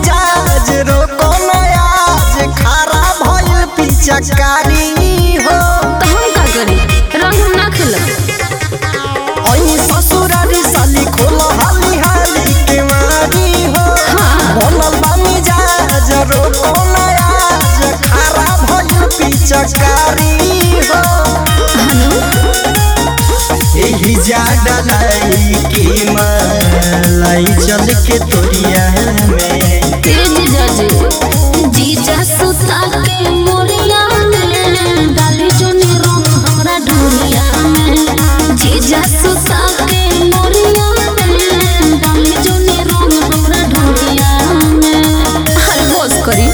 मिजाज रोको नयाज खरा भइल पिचकारी हो तो हम का करी रंग हम ना खेलब ओई ससुरारी साली खोल हाली हाली के मारी हो हाँ। बनल बा मिजाज रोको नयाज खरा भइल पिचकारी हो हनु एही जा डलाई की मलाई चल के तोरिया में तेज जज जीजा सुता के मोरिया में डाली जोनी रंग हमरा ढोलिया में जीजा सुता के मोरिया में डाली जोनी रंग हमरा ढोलिया में हर होश करी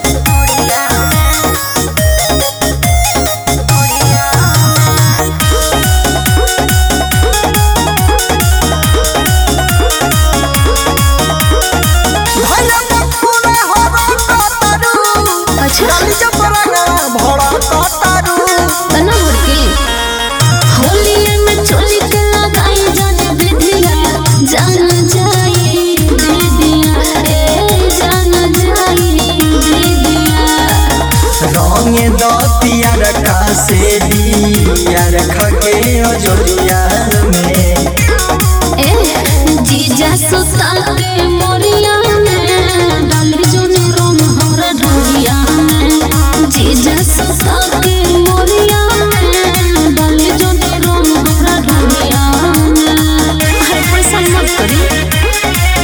भैया बखुरा हो कतारू अच्छा। डाली जबरंगा भड़ा कतारू तना भर के होलिया में चोली के लगाई जाने विधिया जान जाई दीदिया ए जान जाई दीदिया रंग दतिया रखा से दिया रखा के अजोरिया में ए जीजा सुता के मोरिया में डाली जोनी रोम हमरा ढोलिया में जीजा सुता के मोरिया में डाली जोनी रोम हमरा ढोलिया में हर पैसा मत करी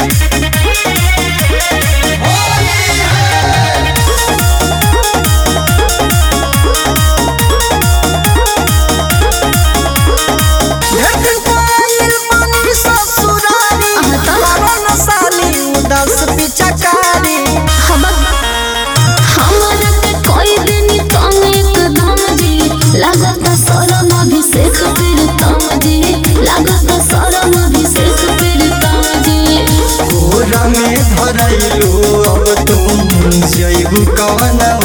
ढेर पाइल पानी ससुरारी अहाँ तो? करन साली उदास पिचकारी हमरा के कोई दिन तुम एकदम जी लागत शरम अभिषेक फिर तुम जी लागत शरम अभिषेक फिर तुम जी कोरा में धरैलो अब तुम जैबू कवन